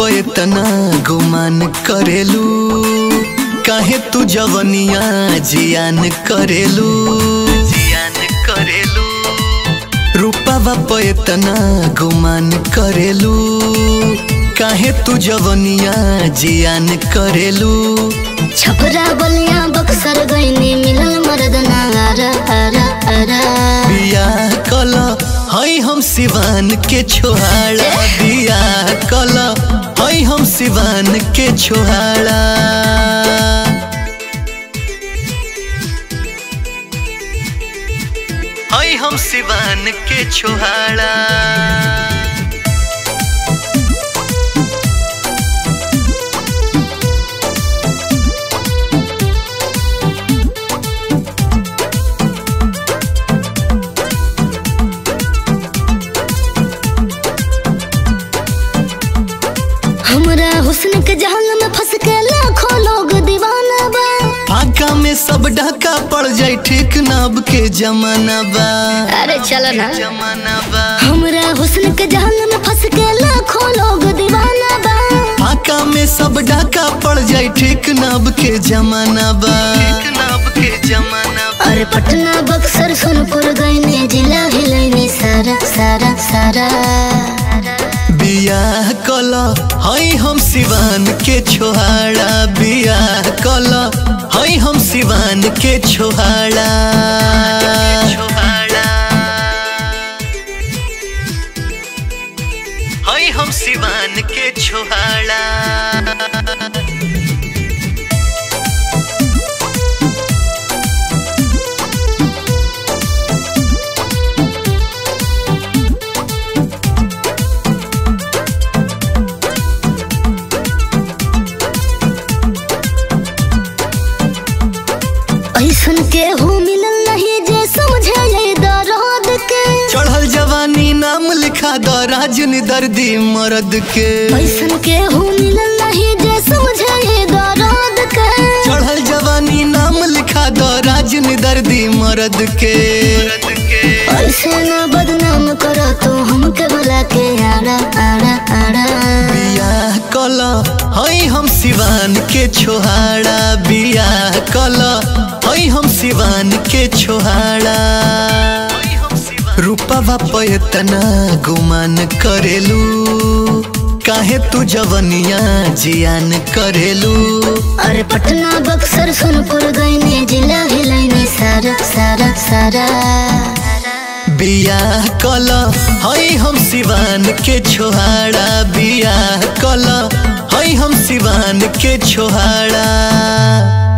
पे तना गुमान करेलू काहे तू जवनिया जियान करेलू जियान करेलू रूपावा पे तना गुमान करेलू काहे तू जवनिया जियान करेलू छपरा बलिया बक्सर गईनी मिलल मर्द नारा अरा अरा बिया कल हई हम सिवान के छोहाड़ा बिया कल हई हम सिवान के छोहाड़ा हई हम सिवान के छोहाड़ा हमरा हुस्न के जहां में फंस के लाखों लोग दीवाना बा फाका में सब ढका पड़ जाए ठीक नब के जमाना बा अरे चलो ना जमाना बा हमरा हुस्न के जहां में फंस के लाखों लोग दीवाना बा फाका में सब ढका पड़ जाए ठीक नब के जमाना बा ठीक नब के जमाना बा अरे पटना बक्सर सोनपुर गईनी जिला हिलैनी सारा सारा सारा बियाह कल हई हम सिवान के छोहाड़ा बियाह कल हई हम सिवान के छोहाड़ा हई हम सिवान के छोहाड़ा ऐसन के हो मिलल नहीं जे समझे ये दर्द के चढ़ल जवानी नाम लिखा द राजन दर्दी मर्द के ऐसन के हो मिलल नहीं जे समझे ये दर्द के चढ़ल जवानी नाम लिखा द राजन दर्दी मर्द के ऐसे ना बदनाम करो तो हमके बुला के आड़ा आड़ा आड़ा बियाह कल हई हम सिवान के छोहाड़ा बियाह कल हई हम सिवान के छोहाड़ा रूपवा पयतना गुमान करेलू काहे तू जवनिया जियान करेलू अरे पटना बक्सर सोनपुर गईनी जिला हिलैनी सारा सारा सारा बियाह कल हई हम सिवान के छोहाड़ा बियाह कल हई हम सिवान के छोहाड़ा